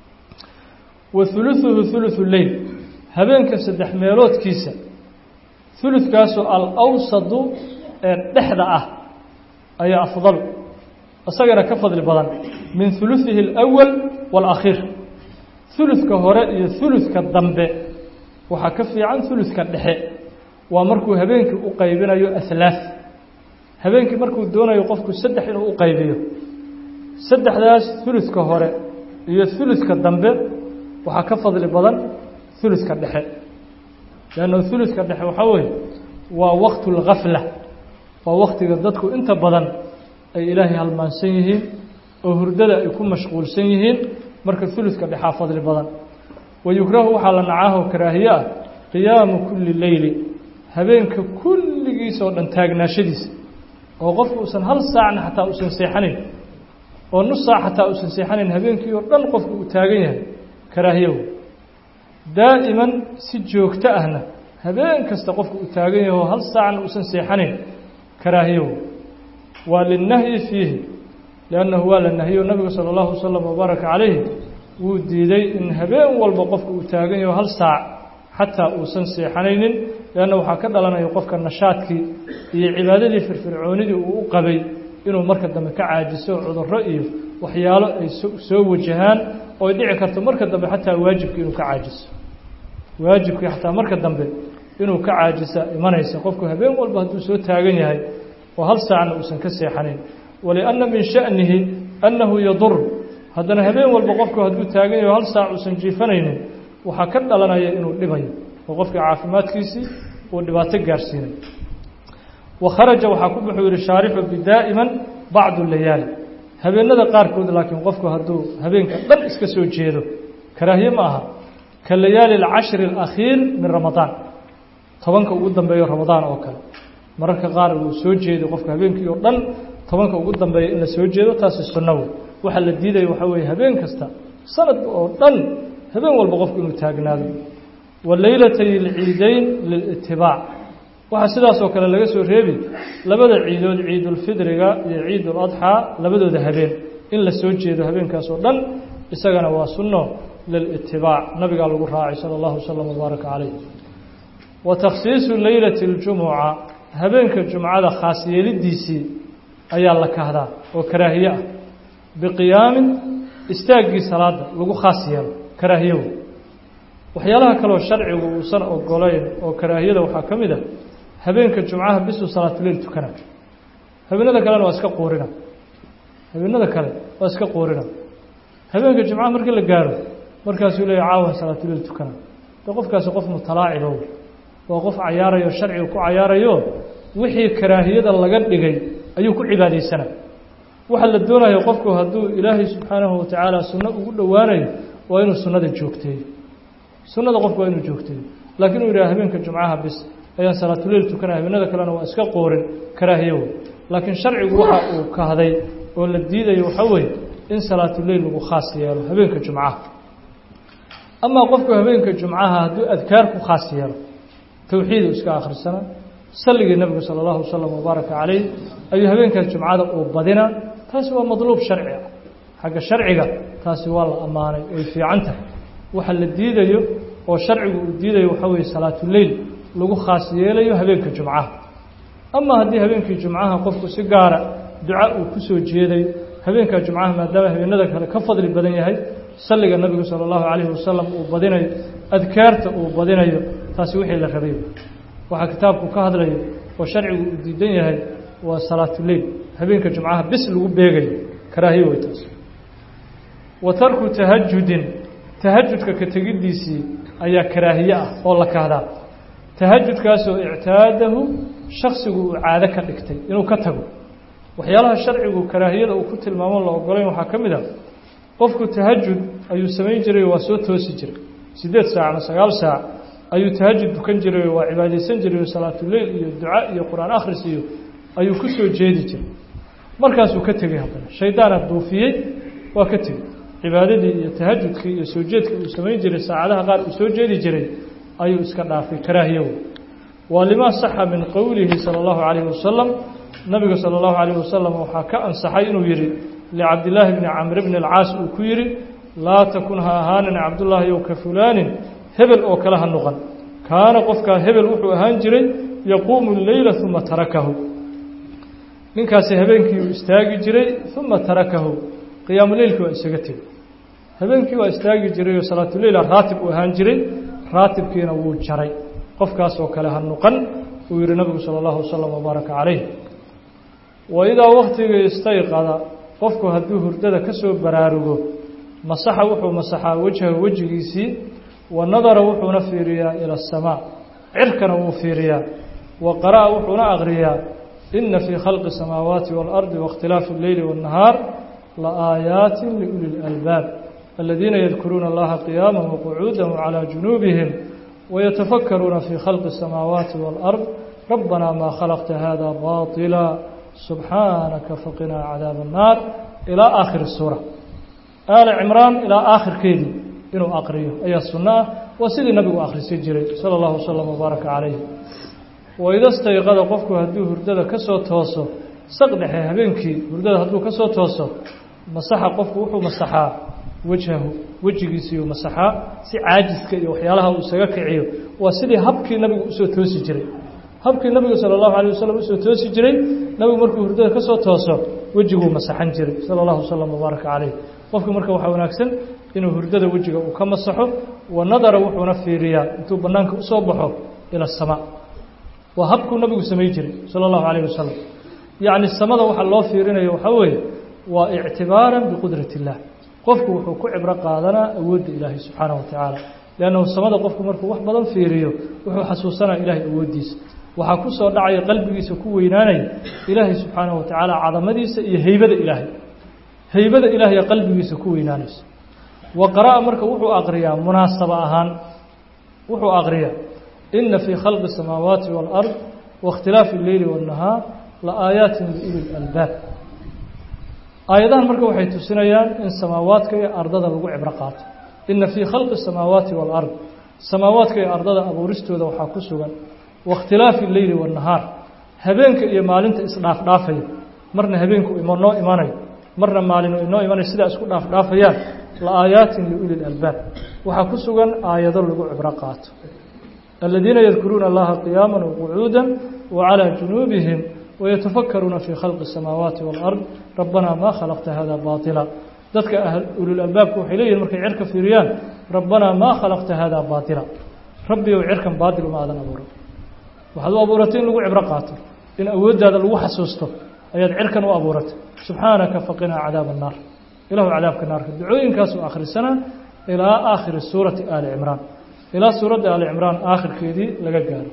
wa huluثuhu huluثu leyl habeenka saddex meeloodkiisa huludkaasoo alawsadu ee dhexda ah ayaa afdal isagana ka fadli badan min huluثihi اlأwal wاlأkhiir huludka hore iyo huludka dambe waxaa ka fiican huludka dhexe waa markuu habeenkii u qaybinayo ahlaaث habeenkii markuu doonayo qofku saddex inuu u qaybiyo saddexdaas huludka hore iyo huludka dambe waxaa ka fadli badan huludka dhexe leanna huludka dhexe waxaa weeye waa waqtu اlgafla waa waktiga dadku inta badan ay ilaahay halmaansan yihiin oo hurdada ay ku mashquulsan yihiin marka huludka dhexaa fadli badan wa yukrahu waxaa la nacaahoo karaahiye ah qiyaamu kulli leyli habeenka kulligiisa oo dhan taagnaashadiisa oo qofku uusan hal saacna xataa uusan seexanayn oo nus saac xataa uusan seexanayn habeenkii oo dhan qofku uu taagan yahay karaahiyow daa'iman si joogto ahna habeen kasta qofku uu taagan yahay oo hal saacna uusan seexanayn karaahiyow waa linnahyi fiihi liannahu waa la nahiyo nabigu sala allahu wasalam wabaaraka calayhi wuu diiday in habeen walba qofku uu taagan yaho hal saac xataa uusan seexanaynin leanna waxaa ka dhalanaya qofka nashaadkii iyo cibaadadii firfircoonidii uu u qabay inuu marka dambe ka caajiso cudurro iyo waxyaalo ay soo wajahaan oo ay dhici karto marka dambe xataa waajibkii inuu ka caajiso waajibkii xataa marka dambe inuu ka caajisa imanaysa qofku habeen walba hadduu soo taagan yahay oo hal saacna uusan ka seexanayn walianna min sha'nihi annahu yadur haddana habeen walba qofku hadduu taagan yahay oo hal saac uusan jiifanaynin waxaa ka dhalanaya inuu dhibayo oo qofka caafimaadkiisii uu dhibaato gaarsiinayo wa kharaja waxaa ku buxuu yihi shaarixu bidaa'iman bacdu layaali habeenada qaarkood laakiin qofku hadduu habeenka dhan iska soo jeedo karaahiye ma aha ka layaali alcashri alakhiir min ramadaan tobanka ugu dambeeyo ramadaan oo kale mararka qaar uu soo jeedo qofka habeenkii oo dhan tobanka ugu dambeeya in la soo jeedo taasi sunno wey waxaa la diidaya waxaa weeye habeen kasta sanad oo dhan habeen walba qofku inuu taagnaado wa leylatay alciidayn lilitibaac waxaa sidaasoo kale laga soo reebi labada ciidood ciidulfidriga iyo ciiduladxaa labadooda habeen in la soo jeedo habeenkaas oo dhan isagana waa sunno lilitibaac nabigaa lagu raacay sala allahu wasalam wbaaraka calayh wa takhsiisu leylati اljumuca habeenka jumcada khaas yeelidiisii ayaa la kahdaa oo karaahiye ah biqiyaamin istaaggii salaada lagu khaas yeelo karaahiye wey waxyaalaha kaleoo sharcigu uusan ogolayn oo karaahiyada waxaa ka mid a habeenka jumcaha bisuu salaatuleil tukana habeenada kalena waa iska quurina habeenada kale waa iska quurina habeenka jumcaha markii la gaaro markaasuu leeya caawan salaatuleil tukana de qofkaasi qof mutalaacibo waa qof cayaarayo sharciga ku cayaarayo wixii karaahiyada laga dhigay ayuu ku cibaadaysana waxaa la doonayo qofku hadduu ilaahay subxaanahu watacaala sunno ugu dhowaanayo waa inuu sunnada joogteeyo sunnada qofku waa inuu joogteeyo laakiin uu yidhaha habeenka jumcaha bis ayaan salaatuleil tukanaya habeenada kalena waa iska qoorin karaahiye wey laakiin sharcigu waxa uu kahday oo la diidayo waxaa weeye in salaatuleil lagu khaas yeelo habeenka jumcaha amaa qofku habeenka jumcaha hadduu adkaar ku khaas yeelo towxiidu iska akhrisana salligii nebigu sala allahu wasalam wabaaraka calayh ayuu habeenkaas jumcada uu badina taasi waa madluub sharci ah xagga sharciga taasi waa la ammaanay way fiican tahay waxa la diidayo oo sharcigu uu diidayo waxaa weeye salaatuleil lagu khaas yeelayo habeenka jumcaha ama haddii habeenkii jumcaha qofku si gaara duca uu ku soo jeeday habeenka jumcaha maadaama habeenada kale ka fadli badan yahay salliga nebigu sala allahu calayhi wasalam uu badinayo adkaarta uu badinayo taasi wixii la rabay waxaa kitaabku ka hadlayo oo sharcigu uu diidan yahay waa salaatuleil habeenka jumcaha bis lagu beegayo karaahiye wey taas wa tarku tahajudin tahajudka ka tegiddiisii ayaa karaahiye ah oo la kahdaa tahajudkaasoo ictaadahu shaksigu uu caado ka dhigtay inuu ka tago waxyaalaha sharcigu karaahiyada uu ku tilmaamo la ogolayn waxaa ka mid ah qofku tahajud ayuu samayn jiray waa soo toosi jiray siddeed saac ama sagaal saac ayuu tahajud dukan jiray waa cibaadaysan jiray salaatuleil iyo duca iyo qur-aan akhris iyo ayuu ku soo jeedi jiray markaasuu ka tegey haddana shaydaana duufiyey waa ka tegey cibaadadii iyo tahajudkii iyo soo jeedkii uu samayn jiray saacadaha qaar uu soo jeedi jiray ayuu iska dhaafay karaahiyow waa limaa saxa min qowlihi sala allahu calayhi wasalam nabiga sala allahu calayhi wasalam waxaa ka ansaxay inuu yidhi licabdillaahi bni camr bni alcaas uu ku yidhi laa takun ha ahaanin cabdullaahi ow ka fulaanin hebel oo kale ha noqon kaana qofkaa hebel wuxuu ahaan jiray yaquumu leyla uma tarakahu ninkaasi habeenkii uu istaagi jiray uma tarakahu qiyaamuleylkii waa isaga tegey habeenkii waa istaagi jiray oo salaatuleyla raatib uu ahaan jiray raatibkiina wuu jaray qofkaas oo kale ha noqon uu yihi nabigu sala allahu wasalam wabaaraka calayh wa idaa waktiga istayqada qofku hadduu hurdada ka soo baraarugo masaxa wuxuu masaxaa wejhahu wejigiisii wa nadara wuxuuna fiiriyaa ila asamaa cirkana wuu fiiriyaa wa qara'a wuxuuna aqriyaa ina fii khalqi الsamaawaati wاlardi waاkhtilaafi اlleyli wالnahaar laآayaati liuli اlalbaab aladiina yadkuruuna allaha qiyaama waqcuuda wcalى junuubihim wayatafakkaruuna fii khalqi الsamaawaati wاlأrd rabbanaa maa khalaqta hada baطila subxaanaka faqinaa cadaab الnaar ilaa aakhiri suura aali cimraan ilaa aakhirkeedii inuu aqriyo ayaa sunno ah waa sidii nabigu akhrisan jiray sala allahu wasalam wabaaraka calayh waida stayqada qofku hadduu hurdada ka soo tooso saq dhexe habeenkii hurdada hadduu ka soo tooso masaxa qofku wuxuu masaxaa wajhahu wejigiisiiyo masaxaa si caajiska iyo waxyaalaha uu isaga kiciyo waa sidii habkii nabigu usoo toosi jiray habkii nabigu sala allahu alayh wasalam usoo toosi jiray nabigu markuu hurdada ka soo tooso wejiguu masaxan jiray sala allahu wasalam wabaaraka calayh qofku marka waxaa wanaagsan inuu hurdada wejiga uu ka masaxo wa nadara wuxuuna fiiriyaa intuu bannaanka usoo baxo ila asamaa waa habkuu nabigu samay jiray sala allahu calayh wasalam yacni samada waxaa loo fiirinayo waxaa weeye waa ictibaaran biqudrati illaah qofku wuxuu ku cibro qaadanaa awoodda ilaahay subxaanahu wa tacaala liannahu samada qofku markuu wax badan fiiriyo wuxuu xasuusanaa ilaahay awooddiisa waxaa ku soo dhacaya qalbigiisa ku weynaanaya ilaahay subxaanahu wa tacaala cadamadiisa iyo heybada ilaahay heybada ilaahay qalbigiisa ku weynaanaysa wa qara'a marka wuxuu aqriyaa munaasaba ahaan wuxuu aqriyaa ina fii khalqi الsamaawaati wاlأrض waاkhtilaafi اleyli wالnahaar la aayaatin liuli اlalbaab aayadahan marka waxay tusinayaan in samaawaadka iyo ardada lagu cibro qaato ina fii khalqi الsamaawaati wاlأrض samaawaadka iyo ardada abuuristooda waxaa ku sugan waاkhtilaafi اleyli wالnahaar habeenka iyo maalinta isdhaafdhaafaya marna habeenku noo imanayo marna maalin inoo imanayo sidaa isku dhaafdhaafayaan la aayaatin liuli اlalbaab waxaa ku sugan aayado lagu cibro qaato الذين يذكرون الله قياما وقعودا وعلى جنوبهم ويتفكرون في خلق السماوات والأرض ربنا ما خلقت هذا باطلا dadka ululألbaabka waxay leeyihin markay cirka fiiriyaan rabbanaa maa khalaqta hada baatila rabbi ow cirkan baatil uma aadan abuuran waxaad u abuuratay in lagu cibro qaato in awooddaada lagu xasuusto ayaad cirkan u abuuratay subxaanaka faqinaa cadaab الnaar ilahu cadaabka naarka ducooyinkaasuu akhrisanaa ilaa aakhiri suurati aali cimraan ilaa suuradda ali cimraan aakhirkeedii laga gaaro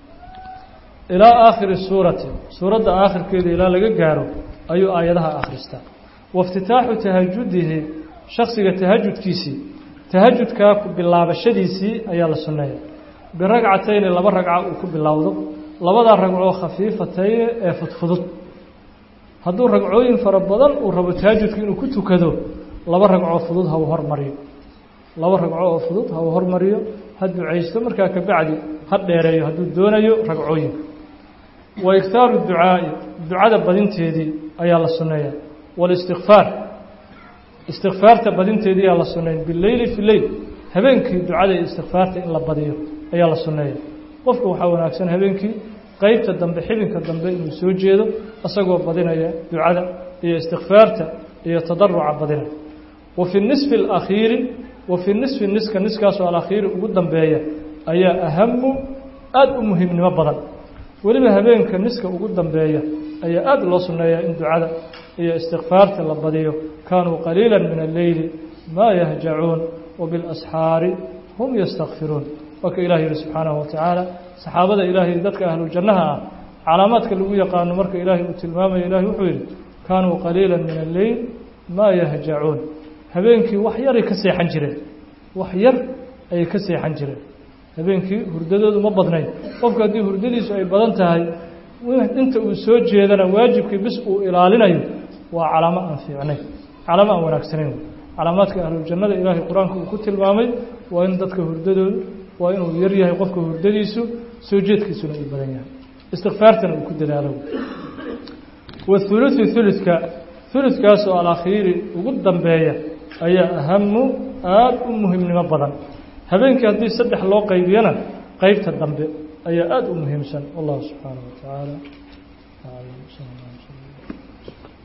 ilaa aakhiri suurati suuradda aakhirkeedii ilaa laga gaaro ayuu aayadaha akhristaa waiftitaaxu tahajudihi shaksiga tahajudkiisii tahajudkaa ku bilaabashadiisii ayaa la sunneeya biragcatayni laba ragca uu ku bilowdo labadaa ragcoo khafiifatayni ee fudfudud hadduu ragcooyin fara badan uu rabo tahajudka inuu ku tukado laba ragcoo fudud ha uu hormariyo laba ragco oo fudud ha uu hormariyo ha ducaysto markaa kabacdi ha dheereeyo hadduu doonayo ragcooyinka wa iktaaru ducaa'i ducada badinteedii ayaa la sunneeya walistikfaar istikfaarta badinteedii ayaa la sunneeya bileyli fi leyl habeenkii ducada iyo istikfaarta in la badiyo ayaa la sunneeya qofku waxaa wanaagsan habeenkii qeybta dambe xibinka dambe inuu soo jeedo isagoo badinaya ducada iyo istikfaarta iyo tadaruca badinaya wa fi nisfi alakhiiri wa fii nisfi niska niskaasoo alakhiiri ugu dambeeya ayaa ahamu aada u muhiimnimo badan weliba habeenka niska ugu dambeeya ayaa aada loo sunneeyaa in ducada iyo istikfaarta la badiyo kaanuu qaliila min alleyli maa yahjacuun wa bilasxaari hum yastakfiruun waa ka ilah yihi subxaanahu wa tacaala saxaabada ilaahay dadka ahlujannaha ah calaamaadka lagu yaqaano marka ilaahay uu tilmaamayo ilahay wuxuu yidhi kaanuu qaliila min alleyl maa yahjacuun habeenkii wax yaray ka seexan jireen wax yar ayay ka seexan jireen habeenkii hurdadoodu ma badnayn qofku haddii hurdadiisu ay badan tahay inta uu soo jeedana waajibkii bis uu ilaalinayo waa calaamo aan fiicnayn calaamo aan wanaagsanayn calaamaadka ahlujannada ilaahay qur-aanka uu ku tilmaamay waa in dadka hurdadoodu waa inuu yar yahay qofka hurdadiisu soo jeedkiisuna uu badan yahay istikfaartana uu ku dadaalo wathuluthu thuluthka thuluthkaasoo alakhiiri ugu dambeeya ayaa ahamu aada u muhiimnimo badan habeenkii haddii saddex loo qaybiyana qeybta dambe ayaa aada u muhiimsan wallahu subxaanaه wa tacaala